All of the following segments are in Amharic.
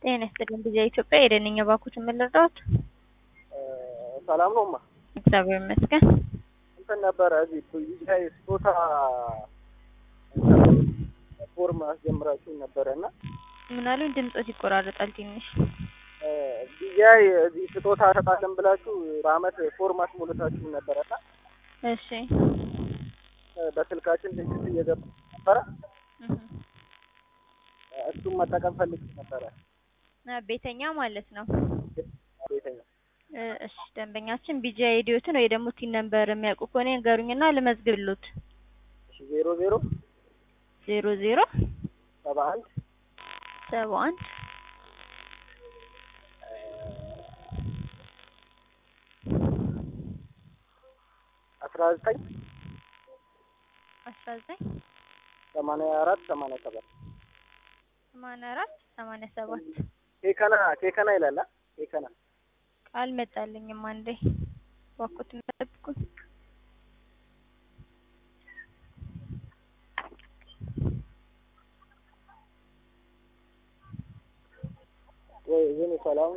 ጤና ይስጥልኝ ጊዜ ኢትዮጵያ የደንኛ ባኩት የምንረዳት ሰላም ነው ማ እግዚአብሔር ይመስገን። እንትን ነበረ እዚህ ዲጂታል ስጦታ ፎርም አስጀምራችሁ ነበረ እና ምን አሉኝ? ድምፆት ይቆራረጣል ትንሽ። ዲጂአይ እዚህ ስጦታ ሰጣለን ብላችሁ በአመት ፎርም አስሞልታችሁ ነበረ እና እሺ በስልካችን ቴክስት እየገባ ነበረ። እሱም መጠቀም ፈልግ ነበረ አ፣ ቤተኛ ማለት ነው። ቤተኛ እ፣ እሺ ደንበኛችን ቢጂ አይዲዮትን ወይ ደግሞ ቲን ነምበር የሚያውቁ ከሆነ ንገሩኝና ልመዝግብሎት። እሺ ዜሮ ዜሮ ዜሮ ዜሮ ሰባ አንድ ሰባ አንድ አስራ ዘጠኝ አስራ ዘጠኝ ሰማንያ አራት ሰማንያ ሰባት ሰማንያ አራት ሰማንያ ሰባት ኬከና ኬከና ይላል አ? ኬከና አልመጣልኝም። አንዴ ባኩት ጠብቁኝ። ወይ ግን ሰላም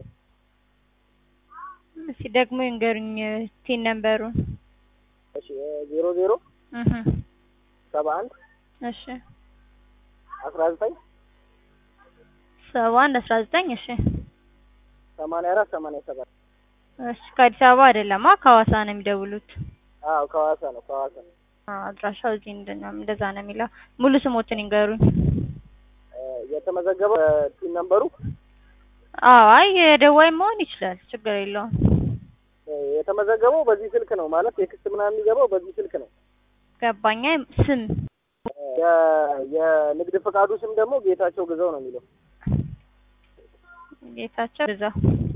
እስኪ ደግሞ ይንገሩኝ ቲን ነምበሩን። እሺ ዜሮ ዜሮ እህ ሰባ አንድ እሺ አስራ ዘጠኝ ሰባ አንድ አስራ ዘጠኝ እሺ ሰማንያ አራት ሰማንያ ሰባት እሺ ከአዲስ አበባ አይደለም አ ከሐዋሳ ነው የሚደውሉት። አዎ ከሐዋሳ ነው ከሐዋሳ ነው አዎ አድራሻው እዚህ እንደና እንደዛ ነው የሚለው። ሙሉ ስሞትን ይንገሩኝ። የተመዘገበው ቲን ነምበሩ አዎ አይ የደዋይ መሆን ይችላል፣ ችግር የለውም። የተመዘገበው በዚህ ስልክ ነው ማለት ቴክስት ምናምን የሚገባው በዚህ ስልክ ነው። ገባኛ ስም የ- የንግድ ፈቃዱ ስም ደግሞ ጌታቸው ግዛው ነው የሚለው። ጌታቸው ግዛው።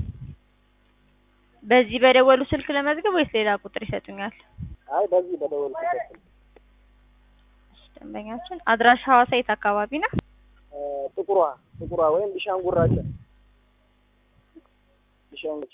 በዚህ በደወሉ ስልክ ለመዝገብ ወይስ ሌላ ቁጥር ይሰጡኛል? አይ በዚህ በደወልኩበት ስልክ እሺ፣ ደንበኛችን አድራሻ ሐዋሳ የት አካባቢ ነው? እ፣ ጥቁሯ ጥቁሯ ወይም ቢሻንጉራቸው ቢሻንጉች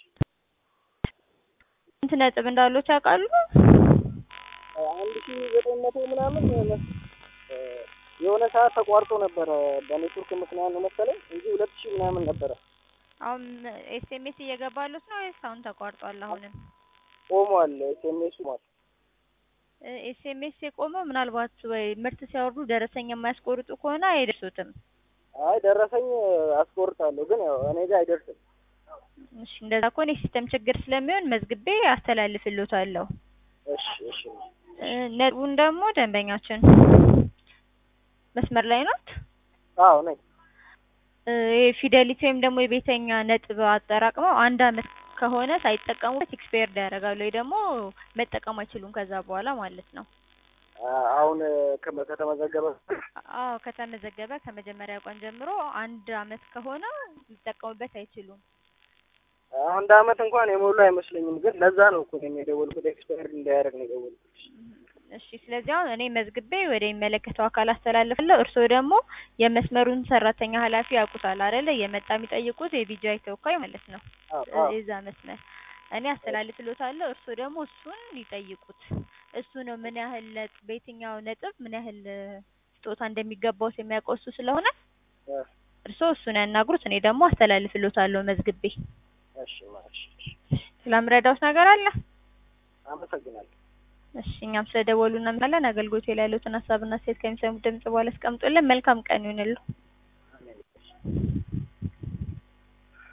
ስንት ነጥብ እንዳሉት ያውቃሉ? አንድ ሺ ዘጠኝ መቶ ምናምን እ፣ የሆነ ሰዓት ተቋርጦ ነበረ በኔትወርክ ምክንያት ነው መሰለኝ እንጂ ሁለት ሺህ ምናምን ነበረ። አሁን ኤስኤምኤስ እየገባሉት ነው ወይስ አሁን ተቋርጧል? አሁንም ቆሟል። ኤስኤምኤስ ሟል። ኤስኤምኤስ የቆመው ምናልባት ወይ ምርት ሲያወርዱ ደረሰኝ የማያስቆርጡ ከሆነ አይደርሱትም። አይ ደረሰኝ አስቆርጣለሁ፣ ግን ያው እኔ ጋር አይደርስም። እሺ እንደዛ ከሆነ የሲስተም ችግር ስለሚሆን መዝግቤ አስተላልፍልዎታለሁ። እሺ እሺ እ፣ ነጥቡን ደግሞ ደንበኛችን መስመር ላይ ናት። አዎ ነኝ። እ፣ የፊደሊቲ ወይም ደግሞ የቤተኛ ነጥብ አጠራቅመው አንድ አመት ከሆነ ሳይጠቀሙበት ኤክስፓየርድ ያደርጋሉ ወይ ደግሞ መጠቀም አይችሉም ከዛ በኋላ ማለት ነው። አ- አሁን ከመ- ከተመዘገበ አዎ ከተመዘገበ ከመጀመሪያ ቀን ጀምሮ አንድ አመት ከሆነ ሊጠቀሙበት አይችሉም። አንድ አመት እንኳን የሞሉ አይመስለኝም፣ ግን ለዛ ነው እኮ እኔም የደወልኩት ኤክስፓየር እንዳያደርግ ነው የደወልኩት። እሺ ስለዚህ አሁን እኔ መዝግቤ ወደ የሚመለከተው አካል አስተላልፋለሁ። እርስዎ ደግሞ የመስመሩን ሰራተኛ ኃላፊ ያውቁታል አይደለ? የመጣ የሚጠይቁት የቢጂአይ ተወካይ ማለት ነው። አዎ አዎ የዛ መስመር እኔ አስተላልፍልዎታለሁ። እርስዎ ደግሞ እሱን ይጠይቁት። እሱ ነው ምን ያህል ነጥብ በየትኛው ነጥብ ምን ያህል እ፣ ስጦታ እንደሚገባውት የሚያውቀው እሱ ስለሆነ እ፣ እርስዎ እሱን ያናግሩት። እኔ ደግሞ አስተላልፍልዎታለሁ መዝግቤ። እሺ እሺ እሺ። ስለምረዳውት ነገር አለ? አመሰግናለሁ። እሺ እኛም ስለደወሉ እናመሰግናለን። አገልግሎት ላይ ያሉትን ሀሳብና ሴት ከሚሰሙ ድምጽ በኋላ አስቀምጡልን። መልካም ቀን ይሁንልዎ።